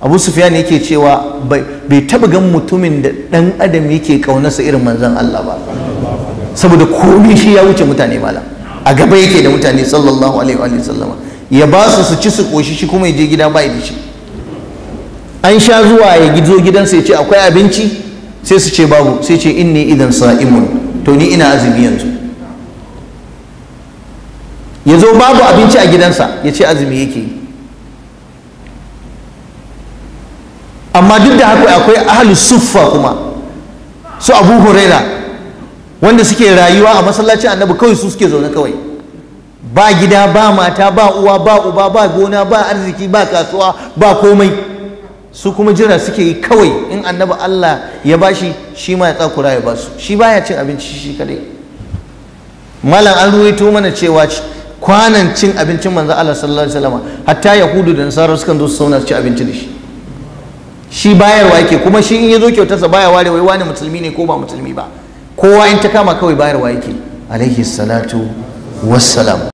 abu sufyan yake cewa bai taba gan mutumin da dan adam yake kaunarsa irin manzon Allah ba saboda komai shi ya wuce mutane malam a gaba yake da mutane sallallahu alaihi wa sallama ya ba su su ci su koshi shi kuma ya je gida bai da shi an sha zuwa ya gizo gidansa ya ce akwai abinci sai su ce babu sai ce inni idan sa'imun to ni ina azumi yanzu ya zo babu abinci a gidansa ya ce azumi yake yi amma duk da haka akwai ahlus suffa kuma su abu huraira wanda suke rayuwa a masallacin annabi kawai su suke zaune kawai ba gida ba mata ba uwa ba uba ba gona ba arziki ba kasuwa ba komai su kuma jira suke yi kawai in annabi Allah ya bashi shi ma ya tsakura ya basu shi baya cin abinci shi kadai malam an ruwaito mana cewa kwanan cin abincin manzo Allah sallallahu alaihi wasallam hatta yahudu da nasara sukan zo su sauna su ci abinci da shi shi bayarwa yake kuma shi in ya zo kyautarsa baya ware wai wani musulmi ne ko ba musulmi ba kowa in ta kama kawai bayarwa yake alaihi salatu wassalam